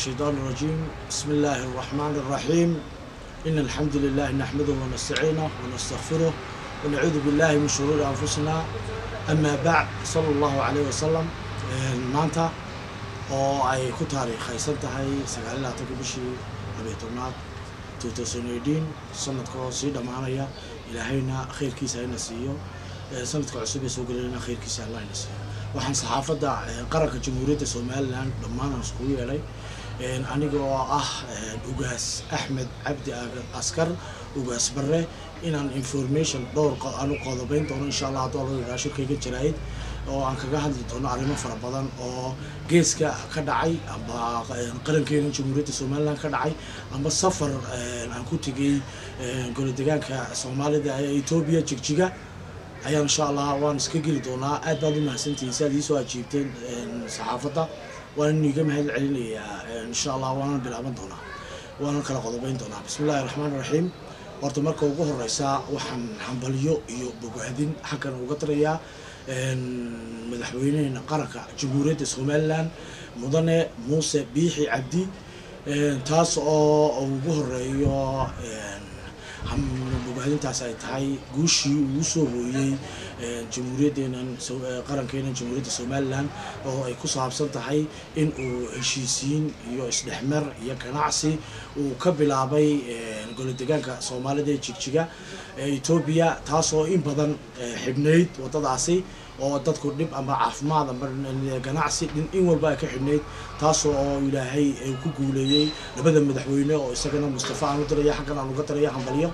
الشيطان الرجيم بسم الله الرحمن الرحيم إن الحمد لله نحمده ونستعينه ونستغفره ونعوذ بالله من شرور أنفسنا أما بعد صلى الله عليه وسلم maanta oo ay ku taariikhaysan tahay sagaal iyo labaatanka bishii labiyo tobnaad two thousand eighteen sanadka oo sii dhammaanaya ilaahayna khayrkiisa hayna siiyo sanadka cusub ee soo gelayna khayrkiisa allah hayna siiyo waxaan saxaafadda qaranka jamhuuriyadda somalilan dhammaan aan iskugu yeedhay aniga oo ah ugaas axmed cabdi askar ugaas barre inaan information dhowr aan u qodobeyn doono insha allah hadduu alla yidhaha shirkayga jaraa'id oo aan kaga hadli doono arrimo fara badan oo geeska ka dhacay amba qarankeena jamhuuriyadda somalilan ka dhacay amba safar aan ku tegay goladegaanka soomaalida ee etoobiya jigjiga ayaan insha allah waan iska geli doonaa aad baad u mahadsantihiin si aad iisoo ajiibteen saxaafadda waan iga mahad celinayaa insha allah waanan bilaaban doonaa waanan kala qodobeyn doonaa bismi illahi raxmaan raxiim horta marka ugu horeysa waxaan hambalyo iyo bogaadin xaggan uga darayaa madaxweyneheena qaranka jamhuuriyadda somalilan mudane muuse biixi cabdi taas oo ugu horeeyo bogaadintaas ay tahay guushii uu soo hooyey jamhuuriyaddeenan qarankeena jamhuuriyadda somalilan oo ay ku saabsan tahay in uu heshiisiin iyo isdhexmer iyo ganacsi uu ka bilaabay goladegaanka soomaalida ee jigjiga etoobiya taas oo in badan xidhnayd waddadaasi oo dadku dhib amba caafimaad amba ganacsi in walba ay ka xidhnayd taasoo oo ilaahay ku guuleeyey labada madaxweyne oo isagana mustafa aan u diraya xaggan aan uga diraya hambalyo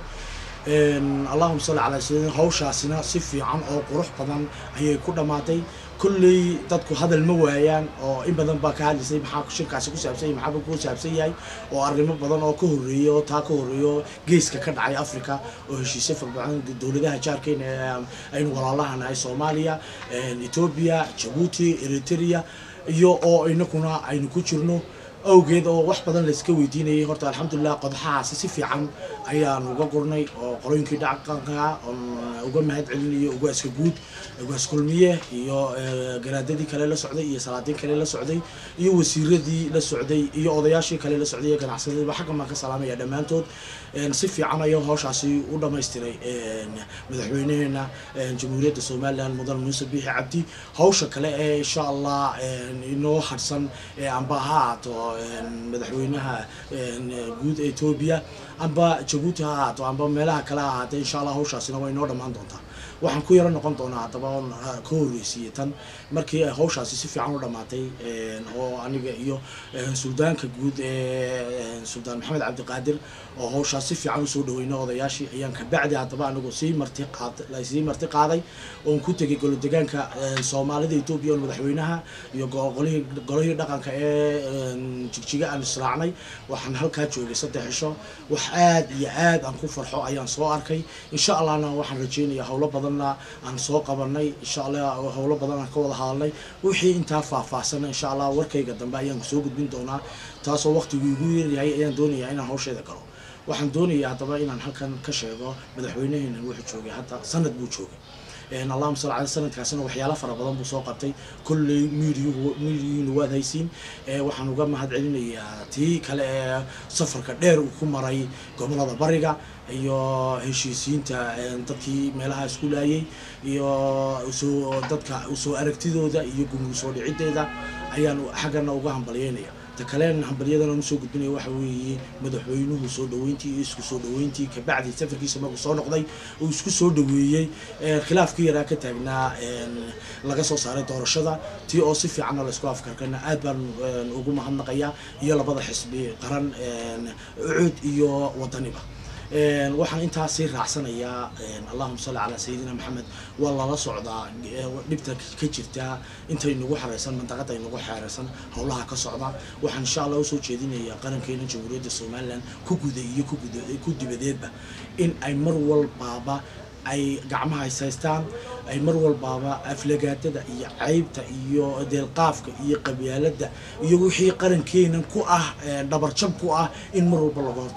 allahuma salli calaa sayidina hawshaasina si fiican oo qurux badan ayay ku dhammaatay kolley dadku hadal ma waayaan oo in badan baa ka hadlaysay maxaa shirkaasi ku saabsan yahay maxaaba ku saabsan yahay oo arrimo badan oo ka horreeya oo taa ka horreeyo geeska ka dhacay africa oo heshiisyo farbadan dowladaha jaarkeena aynu walaalaha nahay soomaaliya etoobiya jabuuti eritrea iyo oo inakuna aynu ku jirno awgeed oo wax badan layska weydiinayay horta alxamdulilah qodaxahaasi si fiican ayaan uga gurnay oo qolooyinkii dhaqanka oon uga mahad celinayo ugaaska guud ugaas kulmiye iyo garaadadii kale la socday iyo salaadiin kale la socday iyo wasiiradii la socday iyo odayaashii kale la socday iyo ganacsadadiiba xaggan baan ka salaamaya dhammaantood si fiican ayaa hawshaasi u dhamaystiray madaxweyneheena jamhuuriyadda somalilan mudan muuse biixi cabdi hawsha kale ee insha allah inoo hadhsan ee amba ha ahaato madaxweynaha guud etoobiya amba jabuuti ha ahaato amba meelaha kale ha ahaatee insha allah hawshaasina way inoo dhammaan doontaa waxaan ku yaro noqon doonaa haddaba oon ka horreysiiyey tan markii ay hawshaasi si fiican u dhammaatay oo aniga iyo suldaanka guud ee suldaan maxamed cabdiqaadir oo hawshaas si fiican usoo dhaweyna odayaashii ayaan kabacdi haddaba anigu sii marti qaad sii marti qaaday oon ku tegay golodegaanka soomaalida etoobiya oo madaxweynaha iyo golihii golihii dhaqanka ee jigjiga aan israacnay waxaan halkaa joogay saddex cisho wax aad iyo aad aan ku farxo ayaan soo arkay insha allahna waxaan rajeynayaa howlo badanna aan soo qabanay insha allah howlo badan aan ka wada hadalnay wixii intaa faahfaahsana insha allah warkayga dambe ayaan soo gudbin doonaa taasoo waqtigu igu yaryahay ayaan doonayaa inaan hawsheeda galo waxaan doonayaa haddaba inaan halkan ka sheego madaxweyneheena wuxuu joogay hadda sanad buu joogay allahuma sal ala sanadkaasina waxyaalo fara badan buu soo qabtay kolley miidiyuhu miidiyuhuna waad haysiin waxaan uga mahad celinayaa tii kale ee safarka dheer uu ku maray gobolada bariga iyo heshiisiinta dadkii meelaha isku laayay iyo soo dadka soo aragtidooda iyo gumgu soo dhicideeda ayaan xaggana uga hambalyeynaya ta kaleen hambalyadana usoo gudbinaya waxa weeye madaxweynuhu soo dhaweyntii iyo isku soo dhaweyntii kabacdi safarkiisa markuu soo noqday uu isku soo dhaweeyey khilaafkii yaraa ka taagnaa laga soo saaray doorashada tii oo si fiicanna laysku afkarkana aad baan ugu mahadnaqayaa iyo labada xisbi qaran ucud iyo wadaniba waxaan intaa sii raacsanayaa allahuma salli calaa sayidina maxamed waa lala socdaa dhibta ka jirta intay nagu xareysan mandaqada nagu xeereysan howlaha ka socda waxaan insha allah usoo jeedinayaa qarankeena jamhuuriyadda somalilan ku guda iyo ku dibadeedba in ay mar walbaaba ay gacmaha haysaystaan ay mar walbaaba aflagaadada iyo caybta iyo deelqaafka iyo qabyaalada iyo wixii qarankeenan ku ah dhabarjab ku ah in mar walba laga hortago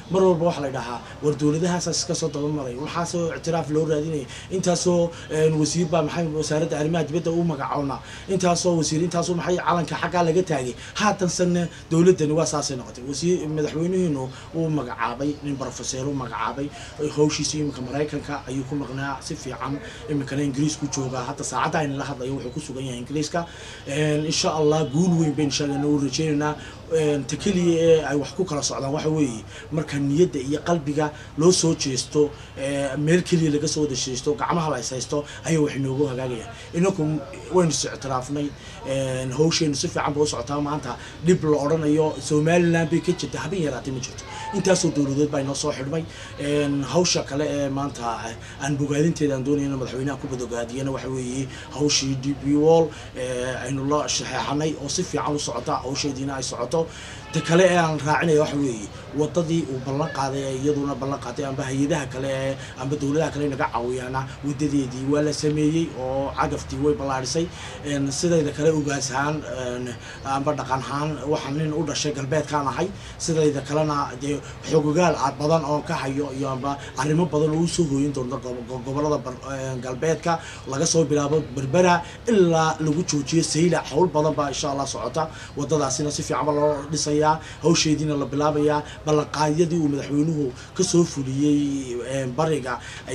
mar walba waxaa la dhahaa war dowladahaasa iska soo dabamaray waxaasoo ictiraaf loo raadinaya intaasoo wasiir baa maxay wasaaradda arrimaha dibadda u magacoona intaasoo wasiir intaasoo maxay calanka xaggaa laga taagay haatansanna dowladdani waa saasay noqotay wasiir madaxweynihiinu uu magacaabay nin brofeseer u magacaabay hawshiisa iminka maraykanka ayuu ku maqnaa si fiican iminkana ingiriisku joogaa hadda saacadda ayna la hadlayo wuxuu ku sugan yahay ingiriiska insha allah guul weyn bayn sheegana u rajeynaynaa ta keliya ee ay wax ku kala socdaan waxa weeye marka niyadda iyo qalbiga loo soo jeesto meel keliya laga soo wada jeesto gacmaha la ishaysto ayaa wax inoogu hagaagayaan inaku waynu is ictiraafnay hawsheenu si fiican ba u socotaa maanta dhib la odhanayo somaliland bay ka jirta habeen yaraatay ma jirto intaasoo dowladood baa inoo soo xidhmay hawsha kale ee maanta aan bogaadinteeda aan doonayna madaxweynaha ku badogaadiyana waxa weeye hawshii d b wall aynu la shaxeexanay oo si fiican u socota hawsheediina ay socoto ta kale ee aan raacinaya waxa weeye wadadii uu ballan qaaday ee iyaduna ballan qaaday amba hay-adaha kale ee amba dowladaha kale naga caawiyaana wadadeedii waa la sameeyey oo cagaftii way ballaadhisay sidayda kale ugaashaan amba dhaqanhaan waxaa nin u dhashay galbeedkaan ahay sidayda kalena dee xogogaal badan oon ka hayo iyo amba arrimo badan oo usoo hooyin doonta gobolada galbeedka laga soo bilaabo berbera ilaa lagu joojiyo sayla howl badan baa insha allah socota wadadaasina si fiican ba loo dhisayaa hawsheediina la bilaabayaa ballanqaadyadii uu madaxweynuhu kasoo fuliyey bariga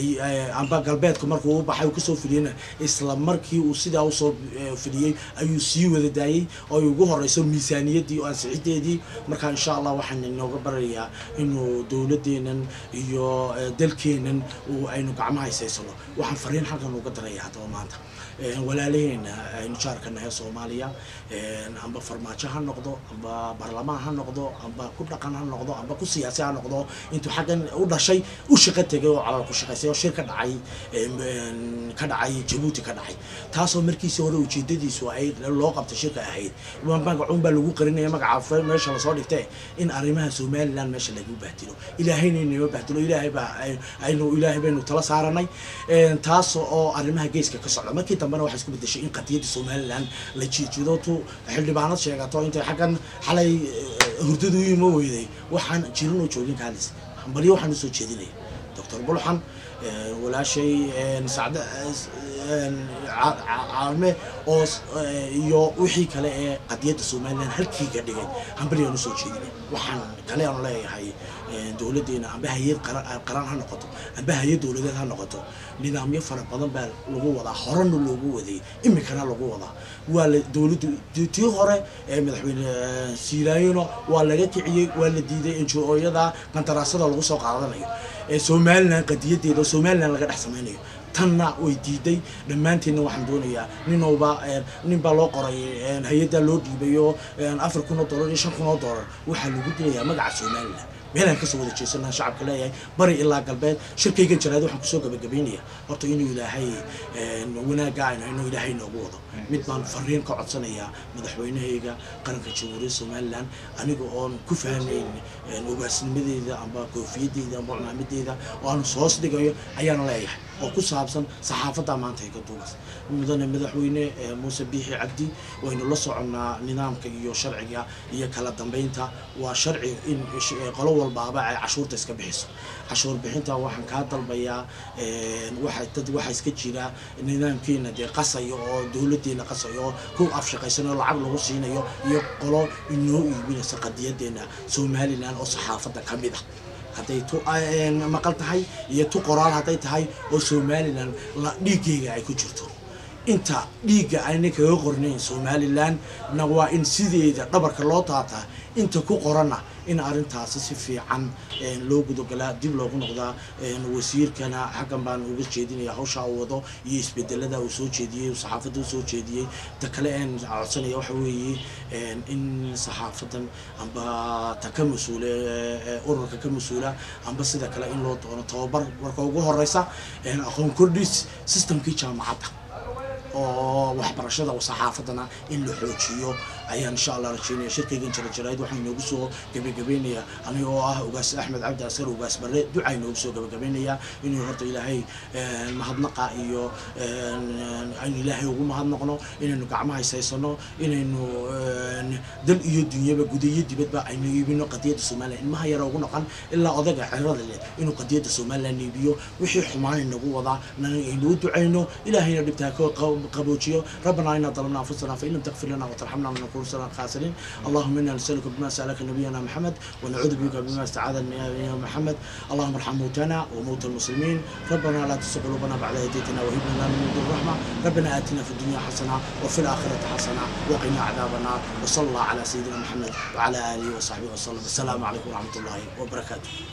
amba galbeedka markuu u baxay uu kasoo fuliyeyna isla markii uu sidaa usoo fuliyey ayuu sii wada daayey oo ay ugu horeyso miisaaniyaddii oo ansixideedii marka insha allah waxaan inooga barayaa inuu dowladeenan iyo dalkeenan aynu gacmaha haysaysano waxaan fariin halkan uga daraya haddaba maanta walaalaheena aynu jaarka nahay soomaaliya amba farmaajo ha noqdo amba baarlamaan ha noqdo amba ku dhaqan ha noqdo amba ku siyaasi ha noqdo intuu xaggan u dhashay u shaqo tegay oo calal ku shaqaysay oo shir ka dhacay ka dhacay jabuuti ka dhacay taasoo markiisii hore ujeedadiisu ay loo qabtay shirka ahayd magacuun baa lagu qarinaya magaca meesha lasoo dhigtay in arrimaha somaliland meesha lagu bahdilo ilaahayna inama bahdilo ilaahay baa aynu ilaahay baynu tala saaranay taas oo arrimaha geeska ka socda markii dambena waxay isku bedeshay in qadiyadda somaliland la jiijido tu xildhibaanad sheegato intay xaggan xalay hurdadu u ima weyday waxaan jirin oo joogin kaalis hambalyo waxaan usoo jeedinaya doctor bulxan walaashay sacd caalme oo iyo wixii kale ee qadiyadda somaliland halkiiga dhigay hambalyaan usoo jeedinay waxaan kale aan leeyahay dowladeena amba hay-ad qaran ha noqoto amba hay-ad dowladeed ha noqoto nidaamyo fara badan baa lagu wadaa horena loogu waday iminkana lagu wadaa waa la dowladdu tii hore ee madaxweyne silaayino waa laga kiciyey waa la diiday enjo-yada qandaraasada lagu soo qaadanayo ee somaliland qadiyadeeda oo somaliland laga dhex samaynayo tanna way diiday dhammaanteedna waxaan doonayaa ninowba nin baa loo qoray hay-addaa loo dhiibayo afar kun oo dollar iyo shan kun oo dollar waxaa lagu dilayaa magaca somaliland meelaan kasoo wada jeesanaa shacabka leeyahay bari ilaa galbeed shirkaygan jaraad waxaan kusoo gabagabaynaya horta inuu ilaahay wanaagga aynu inuu ilaahay noogu wado mid baan fariin ka codsanayaa madaxweynahayga qaranka jamhuuriyadda somaliland aniga oon ku fahnayn ogaasnimadeeda amba koofiyadeyda amba cumaamadeeda oo aan soos dhigayo ayaana leeyahay oo ku saabsan saxaafadda maanta ay ka duugas mudane madaxweyne muuse biixi cabdi waynu la soconnaa nidaamka iyo sharciga iyo kala dambeynta waa sharci in qolo walbaaba ay cashuurta iska bixiso cashuur bixinta waxaan kaa dalbayaa waxa dad waxaa iska jira nidaamkeena dee qasayo oo dowladeena qasayo oo ku afshaqaysanayo lacag lagu siinayo iyo qolo inoo iibinaysa qadiyadeena somaliland oo saxaafadda ka mid ah hadday tu maqal tahay iyo tu qoraal hadday tahay oo somaliland la dhiigayga ay ku jirto inta dhiigga ayna kaga qornayn somaliland na waa in sideeda dhabarka loo taataa inta ku qoranna in arrintaasi si fiican loo gudagalaa dib loogu noqdaa wasiirkana xaggan baan uga jeedinaya hawshaa uu wado iyo isbedelada uu soo jeediyey saxaafadda u soo jeediyey ta kale een codsanaya waxa weeye in saxaafadan amba ta ka mas-uule ururka ka mas-uula amba sida kale in loo doono tababar marka ugu horeysa aqoon kordhis systemkii jaamacadda oo waxbarashada saxaafadana in la xoojiyo ayaan insha allah rajeynaya shirkaygan jira jaraa'id waxaan inoogu soo gebagabeynayaa aniga oo ah ugaas axmed cabdi askar ugaas barre ducaa inoogu soo gebagabeynayaa inuu horta ilaahay mahadnaqa iyo aynu ilaahay ugu mahadnaqno inaynu gacmaha haysaysano inaynu dal iyo dunyaba guda iyo dibadba aynu iibino qadiyadda somalilan ilmaha yara ugu noqon ilaa odaga cirada leh inuu qadiyadda somalilan iibiyo wixii xumaan inagu wadaa aynuu ducayno ilaahayna dhibtaa ka qaboojiyo ربنا إنا ظلمنا أنفسنا فإن لم تغفر لنا وترحمنا لنكون من الخاسرين اللهم إنا نسألك بما سألك نبينا محمد ونعوذ بك بما استعاذ نبينا محمد اللهم ارحم موتانا وموتى المسلمين ربنا لا تزغ قلوبنا بعد إذ هديتنا وهب لنا من لدنك الرحمة ربنا آتنا في الدنيا حسنة وفي الآخرة حسنة وقنا عذاب النار وصلى الله على سيدنا محمد وعلى آله وصحبه وسلم السلام عليكم ورحمة الله وبركاته